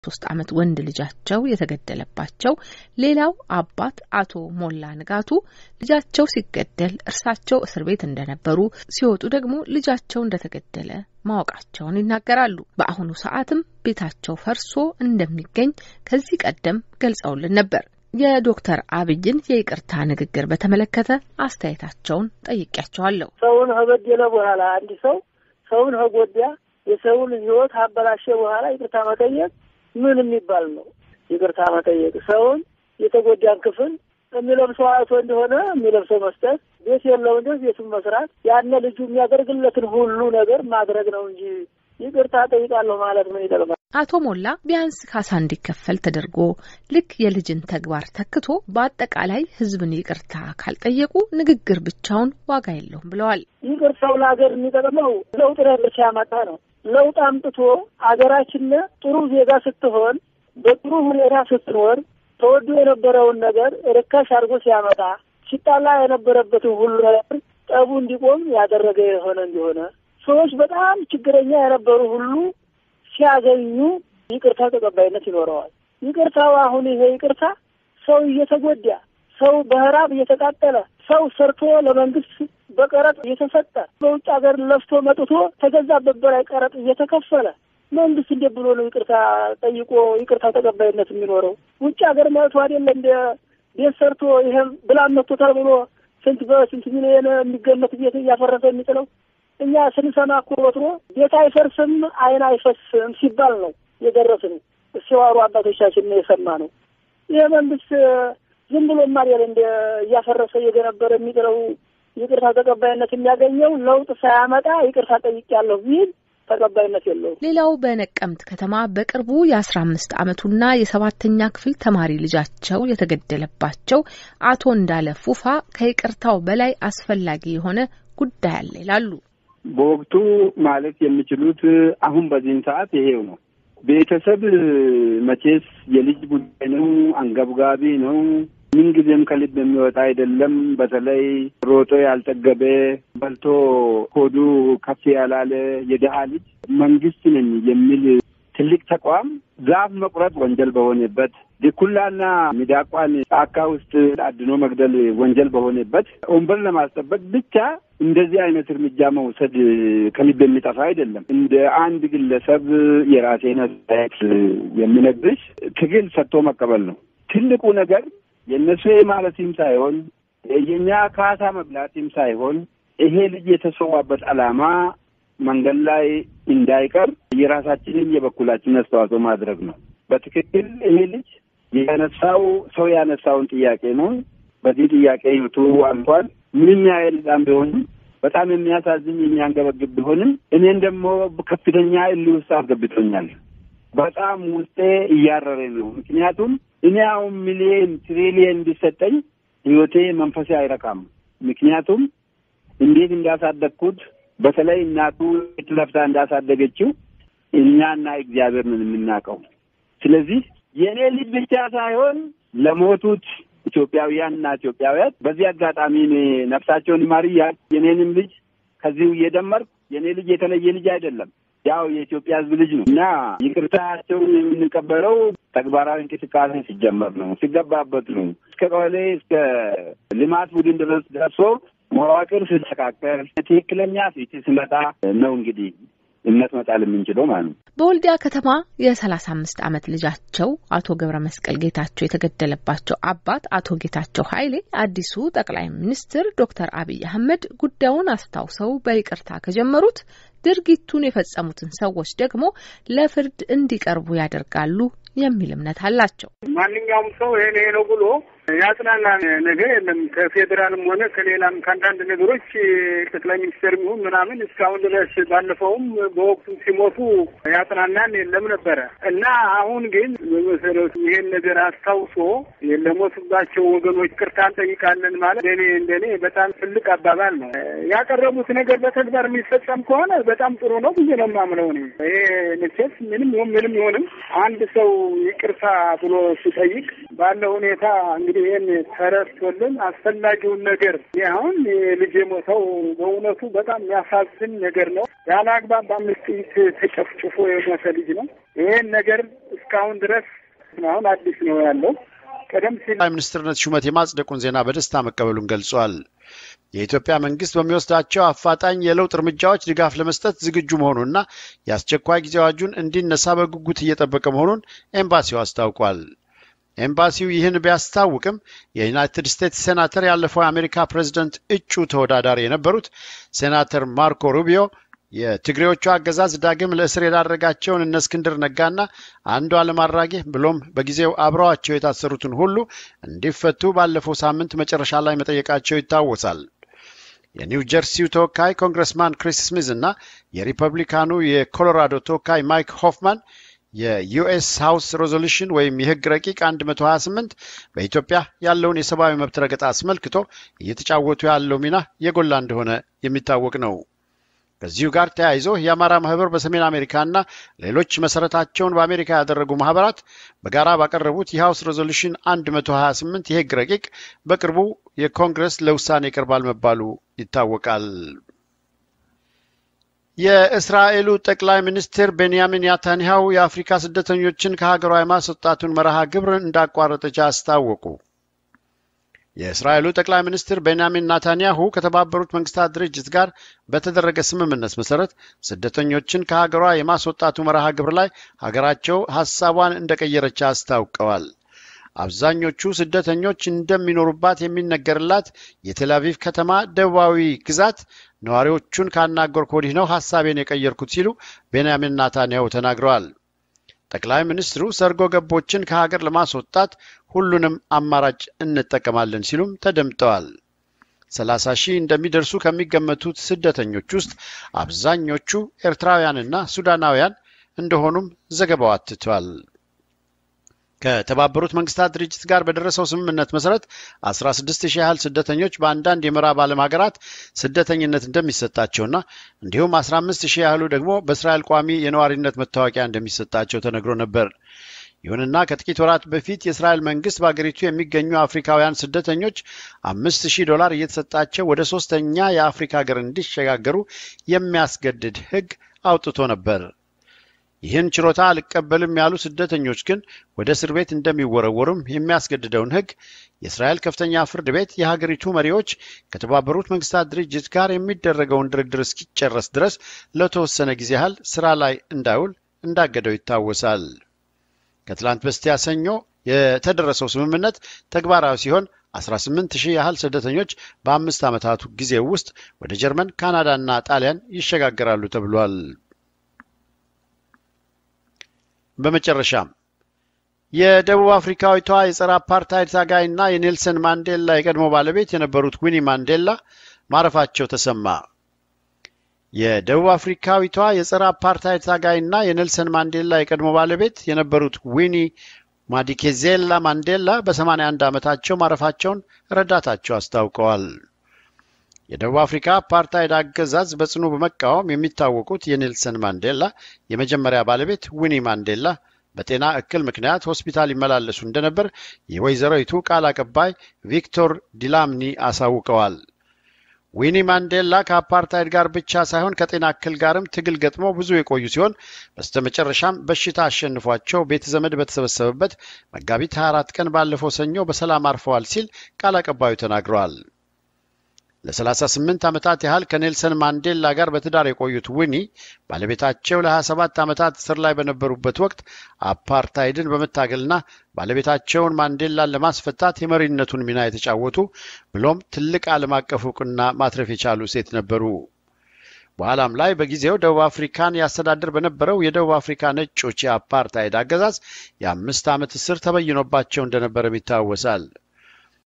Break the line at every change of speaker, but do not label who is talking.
ሶስት ዓመት ወንድ ልጃቸው የተገደለባቸው ሌላው አባት አቶ ሞላ ንጋቱ ልጃቸው ሲገደል እርሳቸው እስር ቤት እንደነበሩ ሲወጡ ደግሞ ልጃቸው እንደተገደለ ማወቃቸውን ይናገራሉ። በአሁኑ ሰዓትም ቤታቸው ፈርሶ እንደሚገኝ ከዚህ ቀደም ገልጸውልን ነበር። የዶክተር አብይን የይቅርታ ንግግር በተመለከተ አስተያየታቸውን ጠይቄያቸዋለሁ።
ሰውን ከበደለ በኋላ አንድ ሰው ሰውን ከጎዳ የሰውን ሕይወት አበላሸ በኋላ ይቅርታ መጠየቅ ምን የሚባል ነው? ይቅርታ መጠየቅ ሰውን የተጎዳን ክፍል የሚለብሰው አቶ እንደሆነ የሚለብሰው መስጠት፣ ቤት የለው እንደ ቤቱን መስራት፣ ያነ ልጁ የሚያደርግለትን ሁሉ ነገር ማድረግ ነው እንጂ ይቅርታ ጠይቃለሁ ማለት ምን ይጠቅማል?
አቶ ሞላ ቢያንስ ካሳ እንዲከፈል ተደርጎ ልክ የልጅን ተግባር ተክቶ በአጠቃላይ ሕዝብን ይቅርታ ካልጠየቁ ንግግር ብቻውን ዋጋ የለውም ብለዋል።
ይቅርታው ለሀገር የሚጠቅመው ለውጥ ነገር ሲያመጣ ነው። ለውጥ አምጥቶ ሀገራችን ጥሩ ዜጋ ስትሆን በጥሩ ሁኔታ ስትኖር ተወዶ የነበረውን ነገር ርካሽ አድርጎ ሲያመጣ ሲጣላ የነበረበትን ሁሉ ነገር ጠቡ እንዲቆም ያደረገ የሆነ እንዲሆነ ሰዎች በጣም ችግረኛ የነበሩ ሁሉ ሲያገኙ ይቅርታ ተቀባይነት ይኖረዋል። ይቅርታው አሁን ይሄ ይቅርታ ሰው እየተጎዳ ሰው በህራብ እየተቃጠለ ሰው ሰርቶ ለመንግስት በቀረጥ እየተሰጠ በውጭ ሀገር ለፍቶ መጥቶ ተገዛበት በላይ ቀረጥ እየተከፈለ መንግስት እንዴት ብሎ ነው ይቅርታ ጠይቆ ይቅርታ ተቀባይነት የሚኖረው? ውጭ ሀገር መጥቶ አይደለ እንደ ቤት ሰርቶ ይሄም ብላን መጥቶታል ብሎ ስንት በስንት ሚሊዮን የሚገመት ቤት እያፈረሰ የሚጥለው እኛ ስንሰማ እኮ ወትሮ ቤት አይፈርስም አይን አይፈስም ሲባል ነው የደረስን። ሲዋሩ አባቶቻችን ነው የሰማ ነው። ይህ መንግስት ዝም ብሎ ማርያል እንደ እያፈረሰ እየገነበረ የሚጥለው ይቅርታ ተቀባይነት የሚያገኘው ለውጥ ሳያመጣ ይቅርታ ጠይቄያለሁ ቢል ተቀባይነት የለውም።
ሌላው በነቀምት ከተማ በቅርቡ የአስራ አምስት ዓመቱና የሰባተኛ ክፍል ተማሪ ልጃቸው የተገደለባቸው አቶ እንዳለ ፉፋ ከይቅርታው በላይ አስፈላጊ የሆነ ጉዳይ አለ ይላሉ።
በወቅቱ ማለት የሚችሉት አሁን በዚህን ሰዓት ይሄው ነው። ቤተሰብ መቼስ የልጅ ጉዳይ ነው፣ አንገብጋቢ ነው። ምንጊዜም ከልብ የሚወጣ አይደለም። በተለይ ሮጦ ያልጠገበ በልቶ ሆዱ ከፍ ያላለ የድሀ ልጅ መንግስት ነኝ የሚል ትልቅ ተቋም ዛፍ መቁረጥ ወንጀል በሆነበት ድኩላና ሚዳቋን ጫካ ውስጥ አድኖ መግደል ወንጀል በሆነበት ወንበር ለማስጠበቅ ብቻ እንደዚህ አይነት እርምጃ መውሰድ ከልብ የሚጠፋ አይደለም። እንደ አንድ ግለሰብ የራሴን አስተያየት የሚነግርሽ ትግል ሰጥቶ መቀበል ነው ትልቁ ነገር። የእነሱ ማለትም ሳይሆን የእኛ ካሳ መብላትም ሳይሆን ይሄ ልጅ የተሰዋበት ዓላማ መንገድ ላይ እንዳይቀር የራሳችንን የበኩላችን አስተዋጽኦ ማድረግ ነው። በትክክል ይሄ ልጅ ያነሳው ሰው ያነሳውን ጥያቄ ነው። በዚህ ጥያቄ ህይወቱ አልፏል። ምንም ያህል በጣም ቢሆንም በጣም የሚያሳዝን የሚያንገበግብ ቢሆንም እኔን ደግሞ ከፍተኛ እልህ ውስጥ አስገብቶኛል። በጣም ውስጤ እያረረ ነው። ምክንያቱም እኔ አሁን ሚሊየን ትሪሊየን እንዲሰጠኝ ህይወቴ መንፈሴ አይረካም። ምክንያቱም እንዴት እንዳሳደግኩት በተለይ እናቱ ለፍታ እንዳሳደገችው እኛና እግዚአብሔር ነን የምናውቀው። ስለዚህ የእኔ ልጅ ብቻ ሳይሆን ለሞቱት ኢትዮጵያውያን እና ኢትዮጵያውያት በዚህ አጋጣሚ እኔ ነፍሳቸውን ይማርያል። የኔንም ልጅ ከዚሁ እየደመርኩ የእኔ ልጅ የተለየ ልጅ አይደለም፣ ያው የኢትዮጵያ ሕዝብ ልጅ ነው እና ይቅርታቸውን የምንቀበለው ተግባራዊ እንቅስቃሴ ሲጀመር ነው፣ ሲገባበት ነው። እስከ ቀበሌ እስከ ልማት ቡድን ድረስ ደርሶ መዋቅር ሲስተካከል ትክክለኛ ፊት ሲመጣ ነው እንግዲህ እምነት መጣል የምንችለው ማለት ነው።
በወልዲያ ከተማ የሰላሳ አምስት ዓመት ልጃቸው አቶ ገብረ መስቀል ጌታቸው የተገደለባቸው አባት አቶ ጌታቸው ኃይሌ አዲሱ ጠቅላይ ሚኒስትር ዶክተር አብይ አህመድ ጉዳዩን አስታውሰው በይቅርታ ከጀመሩት ድርጊቱን የፈጸሙትን ሰዎች ደግሞ ለፍርድ እንዲቀርቡ ያደርጋሉ የሚል እምነት አላቸው።
ማንኛውም ሰው ይሄ ይሄ ነው ብሎ ያጽናና ነገር የለም። ከፌዴራልም ሆነ ከሌላም ከአንዳንድ ነገሮች ጠቅላይ ሚኒስትር ይሁን ምናምን እስካሁን ድረስ ባለፈውም በወቅቱ ሲሞቱ ያጽናናን የለም ነበረ እና አሁን ግን በመሰረቱ ይሄን ነገር አስታውሶ ለሞቱባቸው ወገኖች ቅርታ እንጠይቃለን ማለት እንደኔ እንደኔ በጣም ትልቅ አባባል ነው። ያቀረቡት ነገር በተግባር የሚፈጸም ከሆነ በጣም ጥሩ ነው ብዬ ነው የማምነው። እኔ ይሄ መቼስ ምንም ይሁን ምንም ይሁንም አንድ ሰው ይቅርታ ብሎ ሲጠይቅ ባለ ሁኔታ እንግዲህ ይህን ተረድቶልን አስፈላጊውን ነገር አሁን ልጅ የሞተው በእውነቱ በጣም የሚያሳዝን ነገር ነው። ያለ አግባብ በአምስት ጥይት ተጨፍጭፎ የሞተ ልጅ ነው። ይሄን ነገር እስካሁን ድረስ አሁን አዲስ ነው ያለው። ቀደም ሲል
ጠቅላይ ሚኒስትርነት ሹመት የማጽደቁን ዜና በደስታ መቀበሉን ገልጿል። የኢትዮጵያ መንግስት በሚወስዳቸው አፋጣኝ የለውጥ እርምጃዎች ድጋፍ ለመስጠት ዝግጁ መሆኑንና የአስቸኳይ ጊዜ አዋጁን እንዲነሳ በጉጉት እየጠበቀ መሆኑን ኤምባሲው አስታውቋል። ኤምባሲው ይህን ቢያስታውቅም የዩናይትድ ስቴትስ ሴናተር ያለፈው የአሜሪካ ፕሬዝደንት እጩ ተወዳዳሪ የነበሩት ሴናተር ማርኮ ሩቢዮ የትግሬዎቹ አገዛዝ ዳግም ለእስር የዳረጋቸውን እነ እስክንድር ነጋና አንዱዓለም አራጌ ብሎም በጊዜው አብረዋቸው የታሰሩትን ሁሉ እንዲፈቱ ባለፈው ሳምንት መጨረሻ ላይ መጠየቃቸው ይታወሳል። የኒው ጀርሲው ተወካይ ኮንግረስማን ክሪስ ስሚዝ እና የሪፐብሊካኑ የኮሎራዶ ተወካይ ማይክ ሆፍማን የዩኤስ ሃውስ ሬዞሉሽን ወይም የህግ ረቂቅ 128 በኢትዮጵያ ያለውን የሰብአዊ መብት ረገጣ አስመልክቶ እየተጫወቱ ያለው ሚና የጎላ እንደሆነ የሚታወቅ ነው። ከዚሁ ጋር ተያይዞ የአማራ ማህበር በሰሜን አሜሪካና ሌሎች መሰረታቸውን በአሜሪካ ያደረጉ ማህበራት በጋራ ባቀረቡት የሃውስ ሬዞሉሽን 128 የህግ ረቂቅ በቅርቡ የኮንግረስ ለውሳኔ ይቀርባል መባሉ ይታወቃል። የእስራኤሉ ጠቅላይ ሚኒስትር ቤንያሚን ናታንያሁ የአፍሪካ ስደተኞችን ከሀገሯ የማስወጣቱን መርሃ ግብር እንዳቋረጠች አስታወቁ። የእስራኤሉ ጠቅላይ ሚኒስትር ቤንያሚን ናታንያሁ ከተባበሩት መንግስታት ድርጅት ጋር በተደረገ ስምምነት መሰረት ስደተኞችን ከሀገሯ የማስወጣቱ መርሃ ግብር ላይ ሀገራቸው ሀሳቧን እንደቀየረች አስታውቀዋል። አብዛኞቹ ስደተኞች እንደሚኖሩባት የሚነገርላት የቴልአቪቭ ከተማ ደቡባዊ ግዛት ነዋሪዎቹን ካናገርኩ ወዲህ ነው ሀሳቤን የቀየርኩት ሲሉ ቤንያሚን ናታንያሁ ተናግረዋል። ጠቅላይ ሚኒስትሩ ሰርጎ ገቦችን ከሀገር ለማስወጣት ሁሉንም አማራጭ እንጠቀማለን ሲሉም ተደምጠዋል። ሰላሳ ሺህ እንደሚደርሱ ከሚገመቱት ስደተኞች ውስጥ አብዛኞቹ ኤርትራውያንና ሱዳናውያን እንደሆኑም ዘገባው አትቷል። ከተባበሩት መንግስታት ድርጅት ጋር በደረሰው ስምምነት መሰረት 16 ሺህ ያህል ስደተኞች በአንዳንድ የምዕራብ ዓለም ሀገራት ስደተኝነት እንደሚሰጣቸውና እንዲሁም 15 ሺህ ያህሉ ደግሞ በእስራኤል ቋሚ የነዋሪነት መታወቂያ እንደሚሰጣቸው ተነግሮ ነበር። ይሁንና ከጥቂት ወራት በፊት የእስራኤል መንግስት በአገሪቱ የሚገኙ አፍሪካውያን ስደተኞች አምስት ሺህ ዶላር እየተሰጣቸው ወደ ሶስተኛ የአፍሪካ ሀገር እንዲሸጋገሩ የሚያስገድድ ሕግ አውጥቶ ነበር። ይህን ችሮታ አልቀበልም ያሉ ስደተኞች ግን ወደ እስር ቤት እንደሚወረወሩም የሚያስገድደውን ሕግ የእስራኤል ከፍተኛ ፍርድ ቤት የሀገሪቱ መሪዎች ከተባበሩት መንግስታት ድርጅት ጋር የሚደረገውን ድርድር እስኪጨረስ ድረስ ለተወሰነ ጊዜ ያህል ስራ ላይ እንዳይውል እንዳገደው ይታወሳል። ከትላንት በስቲያ ሰኞ የተደረሰው ስምምነት ተግባራዊ ሲሆን 18 ሺህ ያህል ስደተኞች በአምስት ዓመታቱ ጊዜ ውስጥ ወደ ጀርመን፣ ካናዳና ጣሊያን ይሸጋገራሉ ተብሏል። በመጨረሻም የደቡብ አፍሪካዊቷ የጸረ አፓርታይድ ታጋይና የኔልሰን ማንዴላ የቀድሞ ባለቤት የነበሩት ዊኒ ማንዴላ ማረፋቸው ተሰማ። የደቡብ አፍሪካዊቷ የጸረ አፓርታይድ ታጋይና የኔልሰን ማንዴላ የቀድሞ ባለቤት የነበሩት ዊኒ ማዲኬዜላ ማንዴላ በ81 ዓመታቸው ማረፋቸውን ረዳታቸው አስታውቀዋል። የደቡብ አፍሪካ አፓርታይድ አገዛዝ በጽኑ በመቃወም የሚታወቁት የኔልሰን ማንዴላ የመጀመሪያ ባለቤት ዊኒ ማንዴላ በጤና እክል ምክንያት ሆስፒታል ይመላለሱ እንደነበር የወይዘሮይቱ ቃል አቀባይ ቪክቶር ዲላምኒ አሳውቀዋል። ዊኒ ማንዴላ ከአፓርታይድ ጋር ብቻ ሳይሆን ከጤና እክል ጋርም ትግል ገጥመው ብዙ የቆዩ ሲሆን በስተመጨረሻም በሽታ አሸንፏቸው ቤተ ዘመድ በተሰበሰበበት መጋቢት 24 ቀን ባለፈው ሰኞ በሰላም አርፈዋል ሲል ቃል አቀባዩ ተናግረዋል። ለ38 ዓመታት ያህል ከኔልሰን ማንዴላ ጋር በትዳር የቆዩት ዊኒ ባለቤታቸው ለ27 ዓመታት እስር ላይ በነበሩበት ወቅት አፓርታይድን በመታገልና ባለቤታቸውን ማንዴላን ለማስፈታት የመሪነቱን ሚና የተጫወቱ ብሎም ትልቅ ዓለም አቀፍ እውቅና ማትረፍ የቻሉ ሴት ነበሩ። በኋላም ላይ በጊዜው ደቡብ አፍሪካን ያስተዳድር በነበረው የደቡብ አፍሪካ ነጮች የአፓርታይድ አገዛዝ የአምስት ዓመት እስር ተበይኖባቸው እንደነበረም ይታወሳል።